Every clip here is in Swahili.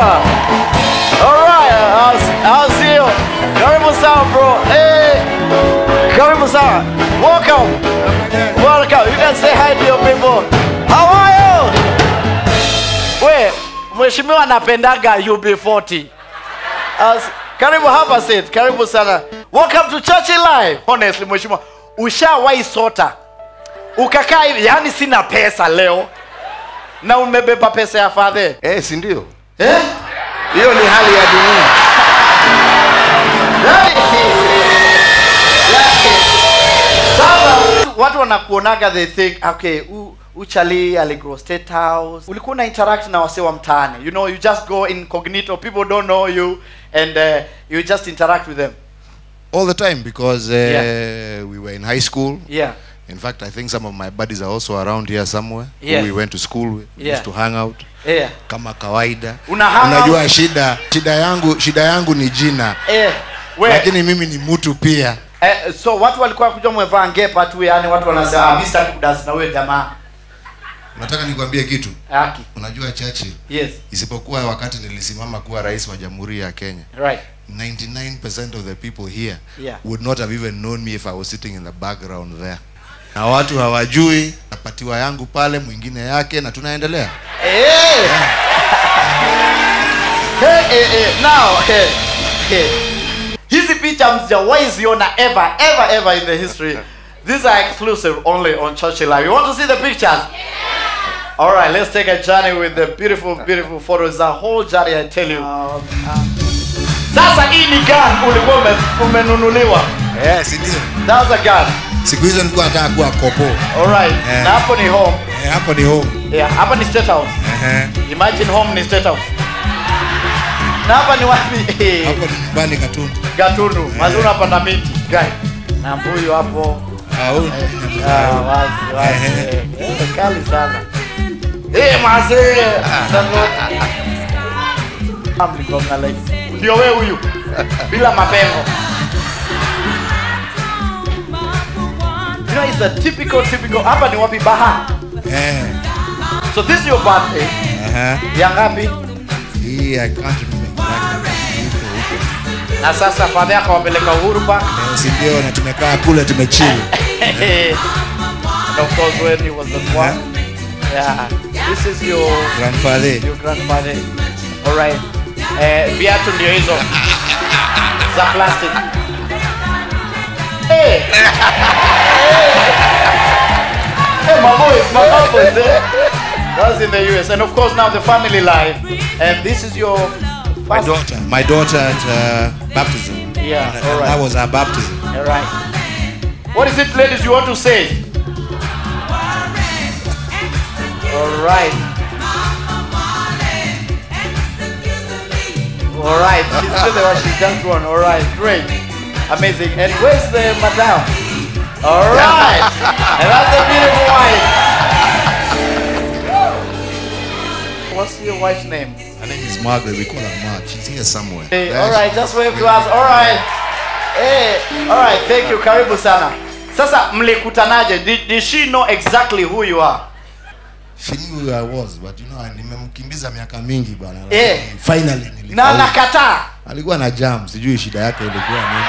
Alright, I'll, I'll see you. Karibu sana bro. Hey. Karibu sana. Welcome. Welcome. You can say hi to your people. How are you? We, mheshimiwa anapendaga UB40. As, karibu hapa sit. Karibu sana. Welcome to Church Live. Honestly, mheshimiwa, ushawahi sota ukakaa hivi, yani sina pesa leo na umebeba pesa ya fadhe Eh, si ndio? eh? Hiyo ni hali ya dunia. Sasa watu wanakuonaga they think okay, u, uchali aligrow state house. Ulikuwa una interact na wasee wa mtaani. You know, you just go incognito, people don't know you and uh, you just interact with them. All the time because uh, Yeah. we were in high school. Yeah. In fact, I think some of my buddies are also around here somewhere. who Yes. We went to school with. We Yeah. used to hang out Yeah. kama kawaida. Una hang out? Unajua shida shida yangu shida yangu ni jina. Eh, we, Lakini mimi ni mtu pia. eh, so watu walikuwa kuja mwevaa ngepa tu yani watu wanasema ah, Mr. Kudas na wewe jamaa. Nataka nikwambie kitu. Haki. Unajua Churchill, Yes. isipokuwa wakati nilisimama kuwa rais wa Jamhuri ya Kenya. Right. 99% of the people here Yeah. would not have even known me if I was sitting in the background there. Na watu hawajui, napatiwa yangu pale, mwingine yake, na tunaendelea. Hey. Hey, hey, hey. Now, hey, hey. Hizi picha msijawahi ziona ever, ever, ever in the history. These are exclusive only on Churchill Live. You want to see the pictures? All right, let's take a journey with the beautiful, beautiful photos. A whole journey, I tell you. Sasa hii ni gun ulikuwa ume, umenunuliwa. Eh, si ndio? That's a gun. Siku hizo nilikuwa nataka kuwa kopo. All right. Eh. Na hapo ni home. Eh, hapo ni home. Yeah, hapa ni state house. Ehe. Imagine home ni state house. Na hapa ni wapi? Hapo ni nyumbani Katundu. Gatundu. Mazuri unapanda miti. Guy. Na mbuyu hapo. Ah, huyu ni Ah, wazi wazi. Ehe. Eh, kali sana. Eh, mazee. Mligonga like. Ndio wewe huyu. Bila mapengo. You know, it's a typical typical. Hapa ni wapi baha? Eh. So this is your birthday. Aha. Ya ngapi? Hii I can't remember exactly. Huko, huko. Na sasa father yako wapeleka Uhuru Park. Eh, si ndio na tumekaa kule tumechill. and of course when he was the one. Yeah. This is your Grandfather. your grandfather. All right. Eh, viatu ndio hizo za plastic. Hey. hey, my boys, my boys. Eh? That's in the US, and of course now the family life. And this is your My first. daughter. My daughter at uh, baptism. Yeah, And, all and right. That was our baptism. All right. What is it, ladies? You want to say? All right. All right. She's still there. She's just one. All right. Great. Amazing. And where's the madam? All right. and that's the beautiful wife. What's your wife's name? Her name is Margaret. We call her Mark. She's here somewhere. Hey, There all she- right, just wave to us. All right. Hey, all right, thank you. Karibu sana. Sasa mlikutanaje? Did, did she know exactly who you are? She knew who I was, but you know, nimemkimbiza miaka mingi bwana. Eh. Lakini Finally Na nilifaulu. nakataa. Alikuwa na jam, sijui shida yake ilikuwa nini.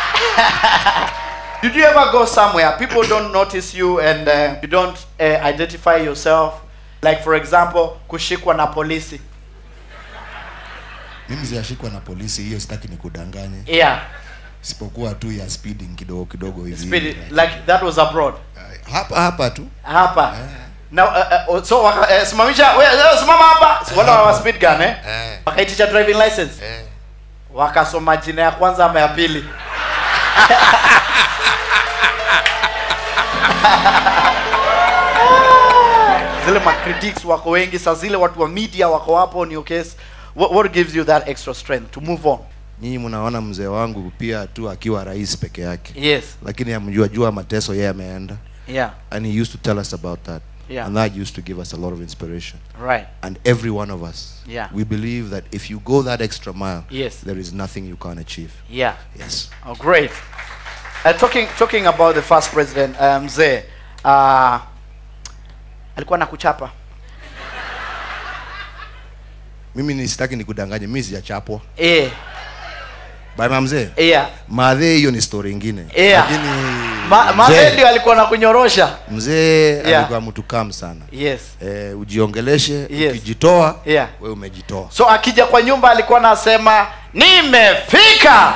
Did you ever go somewhere people don't notice you and uh, you don't uh, identify yourself? Like for example, kushikwa na polisi. Mimi sijashikwa na polisi, hiyo sitaki nikudanganye. Yeah. Isipokuwa tu ya speeding kidogo kidogo hivi. Speed, Like, like that was abroad. uh, hapa hapa tu. Hapa. Na uh, uh, so waka, uh, simamisha we, uh, simama hapa. Wala wa speed gun eh? Eh. Wakaitisha driving license. Eh. wakasoma jina ya kwanza ama ya pili zile macritics wako wengi saa zile watu wa media wako hapo ni okay what, what gives you that extra strength to move on Nyinyi mnaona mzee wangu pia tu akiwa rais peke yake. yes Lakini amjua jua mateso yeye ameenda. yeah And he used to tell us about that. Yeah. And that used to give us a lot of inspiration. right And every one of us, Yeah. we believe that if you go that extra mile, Yes. there is nothing you can't achieve. yeah Yes. oh great uh, talking talking about the first president uh, mzee uh, alikuwa na kuchapa mimi nisitaki nikudanganye mimi sijachapwa Eh, bana mzee yeah. madhe hiyo ni story ingine Yeah. lakini Ma, Madhe mzee, ndio alikuwa na kunyorosha. mzee Yeah. alikuwa mtu kam sana Yes. eh, ujiongeleshe Yes. ukijitoa Yeah. we umejitoa So akija kwa nyumba alikuwa anasema nimefika.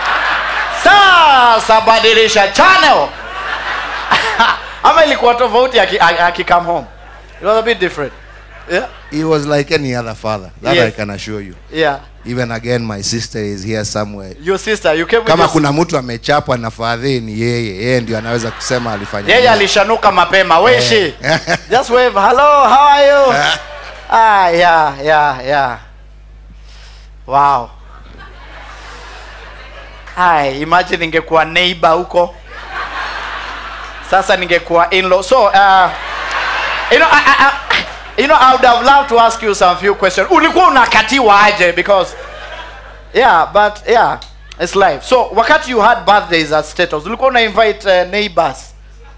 Sasa badilisha channel. Ama ilikuwa tofauti aki, aki come home. It was a bit different. Yeah. he was like any other father that Yes. i can assure you Yeah. even again my sister is here somewhere Your sister, you came with kama your kuna mtu amechapwa na fadhe ni yeye yeye ndio anaweza kusema alifanya yeye nini. alishanuka mapema weshi Eh. just wave hello how are you ah yeah yeah yeah wow Hai, imagine ningekuwa neighbor huko sasa ningekuwa in-law so uh, you know I, I, I, you know I would have loved to ask you some few questions ulikuwa unakatiwa aje because yeah but yeah it's life so wakati you had birthdays at status ulikuwa una invite uh, neighbors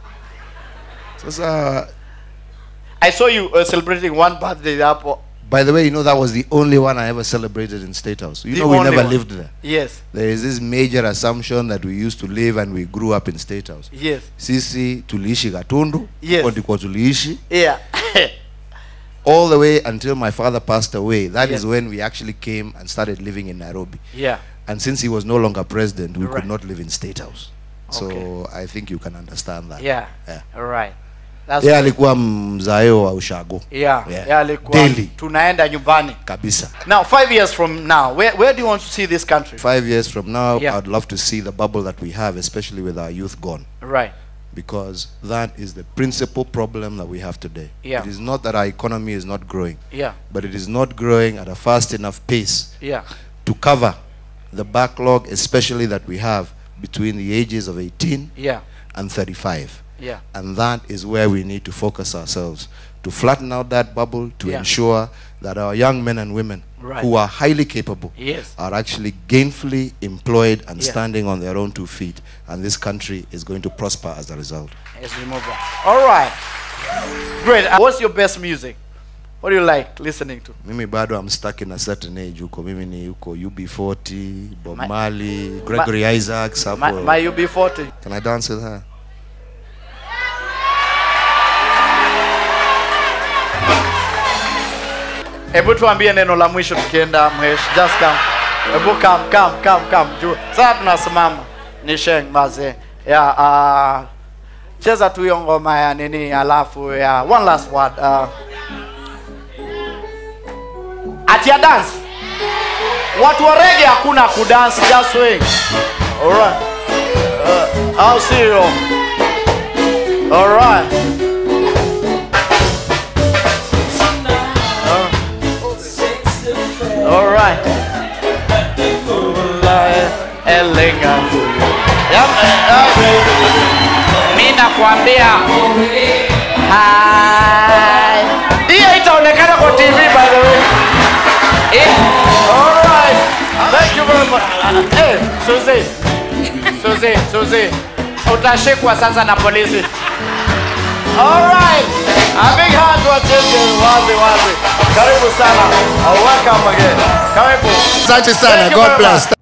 sasa I saw you uh, celebrating one birthday hapo. by the way you know that was the only one i ever celebrated in state house you The know we only never one. lived there Yes. there is this major assumption that we used to live and we grew up in state house Yes. sisi tuliishi gatundu Yes. huko ndiko tuliishi Yeah. all the way until my father passed away that is Yes. when we actually came and started living in nairobi yeah. and since he was no longer president we Right. could not live in state house so Okay. i think you can understand that Yeah. Yeah. All right. That's yeye alikuwa mzaeo wa ushago yeah. Yeah. Yeah, alikuwa Daily. tunaenda nyumbani. kabisa Now, five years from now, where, where do you want to see this country? five years from now Yeah. i'd love to see the bubble that we have especially with our youth gone Right. because that is the principal problem that we have today Yeah. it is not that our economy is not growing Yeah. but it is not growing at a fast enough pace Yeah. to cover the backlog especially that we have between the ages of 18 Yeah. and 35 Yeah. and that is where we need to focus ourselves to flatten out that bubble to Yeah. ensure that our young men and women Right. who are highly capable Yes. are actually gainfully employed and Yeah. standing on their own two feet and this country is going to prosper as a result As we move on. All right. Great. Uh, What's your best music? What do you like listening to? mimi bado am stuck in a certain age huko mimi ni huko ub40 bob My- marley gregory isaacs My, hapo my UB40. can i dance with her Hebu tuambie neno la mwisho tukienda mhesh. Just come. Hebu come, come, come, come. Juu. Sasa tunasimama. Ni sheng maze. Ya uh, cheza tu hiyo ngoma ya nini alafu ya one last word. Uh, at your dance. Watu wa reggae hakuna kudance, just swing. Alright. Uh, I'll see you. Alright. All right. Elinga. Yep. Mimi nakwambia. Hi. Hiyo itaonekana kwa TV by the way. Eh, All right. Thank you very much. Uh, Hey, Suzy. Suzy, Suzy. Utashikwa sasa na polisi. All right. A big hand to attention. Wazi wazi. Karibu sana. Uh, welcome again. Karibu. asante Thank sana you god very bless much.